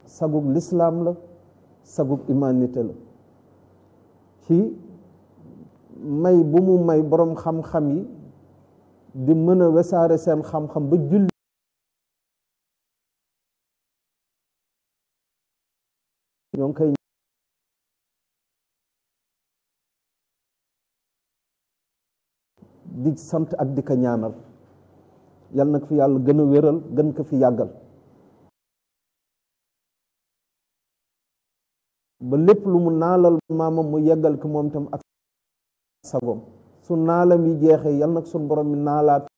sagug lislaam la sagug humanité la ci may bu mu may boroom xam-xam yi di mën a wesaare seen xam-xam ba julli ñoo ngi koy di sant ak di ko ñaanal yal na ko fi yàlla gën a wéral gën ko fi yàggal ba lépp lu mu naalal maamam mu yeggal ko moom tam ak sagoom su naalam yi jeexee yal nag sun borom mi naalaat